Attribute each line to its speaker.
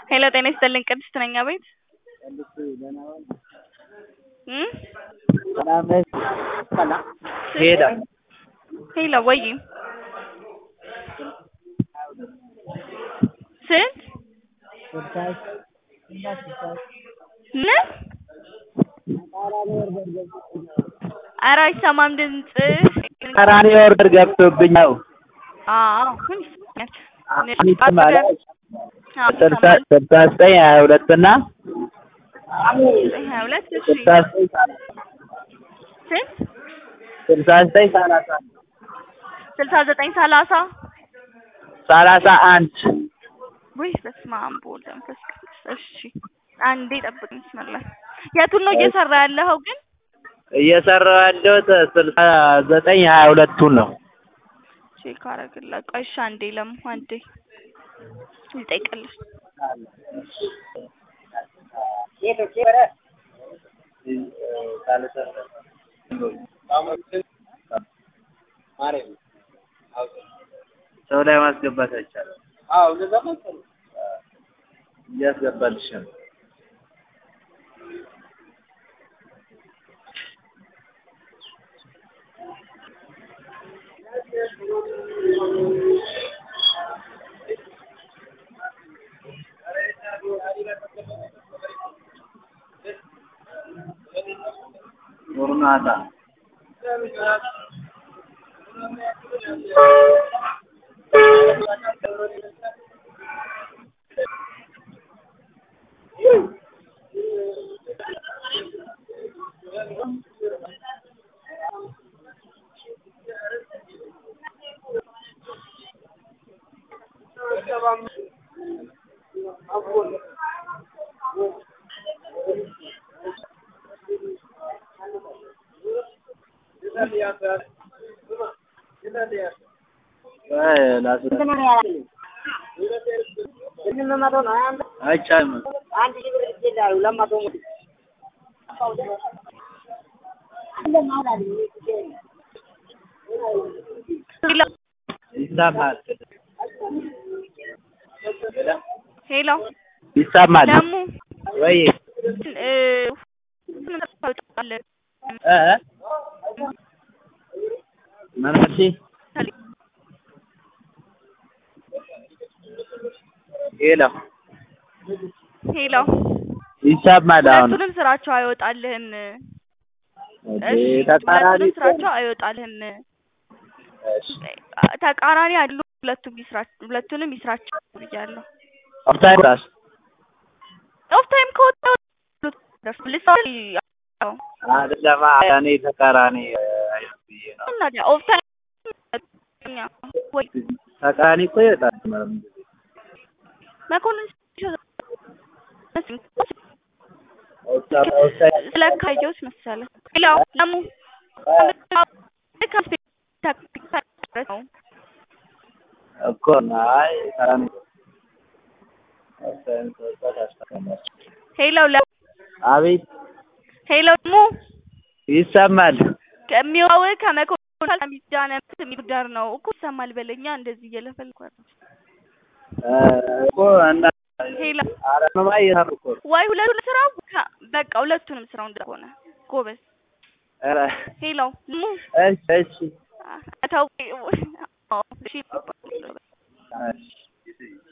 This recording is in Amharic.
Speaker 1: ሄሎ ጤና ይስጥልኝ ቅድስት ነኝ አቤት እ
Speaker 2: ሄዳ
Speaker 1: ሄሎ ወይ ስንት ምን ኧረ አይሰማም ድምፅህ
Speaker 2: ተቃራኒ ኦርደር ገብቶብኝ ነው።
Speaker 1: አዎ ምን ይሰማኛል
Speaker 2: ይሰማል።
Speaker 1: አዎ
Speaker 2: ስልሳ
Speaker 1: ይሰማል
Speaker 2: ስልሳ ዘጠኝ ሀያ ሁለት እና
Speaker 1: ሀያ ሁለት እሺ
Speaker 2: ስልሳ ዘጠኝ
Speaker 1: ስንት
Speaker 2: ስልሳ ዘጠኝ ሰላሳ
Speaker 1: ስልሳ ዘጠኝ ሰላሳ
Speaker 2: ሰላሳ አንድ
Speaker 1: ውይ በስመ አብ ወወልድ ወመንፈስ ቅዱስ እሺ አንዴ ጠብቀኝ ብስምላ የቱን ነው እየሰራ ያለኸው ግን
Speaker 2: እየሰራሁ ያለሁት ስልሳ ዘጠኝ ሀያ ሁለቱን ነው።
Speaker 1: ቼክ አደርግልሃለሁ ቆይ እሺ አንዴ ለሙ አንዴ ልጠይቅልሽ
Speaker 2: ሰው ላይ ማስገባት አይቻልም። እያስገባልሽ ነው። ኖርናታ አይቻልም።
Speaker 1: ሄሎ
Speaker 2: ይሰማል
Speaker 1: ሄሎ
Speaker 2: ይሰማል
Speaker 1: ለሙ
Speaker 2: ወይ
Speaker 1: እ ሁሉንም ታውቃለህ
Speaker 2: እ ምን አልሽኝ? ሄሎ
Speaker 1: ሄሎ
Speaker 2: ይሰማል አሁን
Speaker 1: ሁለቱንም ስራቸው አይወጣልህም
Speaker 2: ኦኬ፣
Speaker 1: እሺ
Speaker 2: ተቃራኒ
Speaker 1: ሁለቱንም ስራቸው አይወጣልህም
Speaker 2: እሺ
Speaker 1: ተቃራኒ አሉ ሁለቱም ይስራ ሁለቱንም ይስራቸው ብያለሁ
Speaker 2: ኦፍታይም ራስ
Speaker 1: ኦፍ ታይም ከወጣ ልስል
Speaker 2: አይደለም እኔ ተቃራኒ አይነት ብዬ ነው።
Speaker 1: እና ኦፍ ታይም ወይ
Speaker 2: ተቃራኒ እኮ ይወጣል። ምንም ጊዜ
Speaker 1: መኮንን
Speaker 2: ኦፍታ- ኦፍታይም
Speaker 1: ስለካየሁት መሰለህ ሄሎ ለሙ ነው
Speaker 2: እኮ ነው። አይ ተቃራኒ ኦፍታይም ከወጣ ታስታውቃለች።
Speaker 1: ሄሎ ለ
Speaker 2: አቤት
Speaker 1: ሄሎ ለሙ
Speaker 2: ይሰማል።
Speaker 1: ከሚዋው ከመኮንን ሚዛነ የሚዳር ነው እኮ ይሰማል በለኛ እንደዚህ እየለፈልኩ አይደል
Speaker 2: እ እኮ እና
Speaker 1: ሄሎ
Speaker 2: አረማ እየሰሩ እኮ ነው።
Speaker 1: ወይ ሁለቱንም ስራው ከ- በቃ ሁለቱንም ስራው እንደሆነ ጎበዝ
Speaker 2: ኧረ
Speaker 1: ሄሎ ለሙ
Speaker 2: እሺ እሺ
Speaker 1: ተው እሺ
Speaker 2: እሺ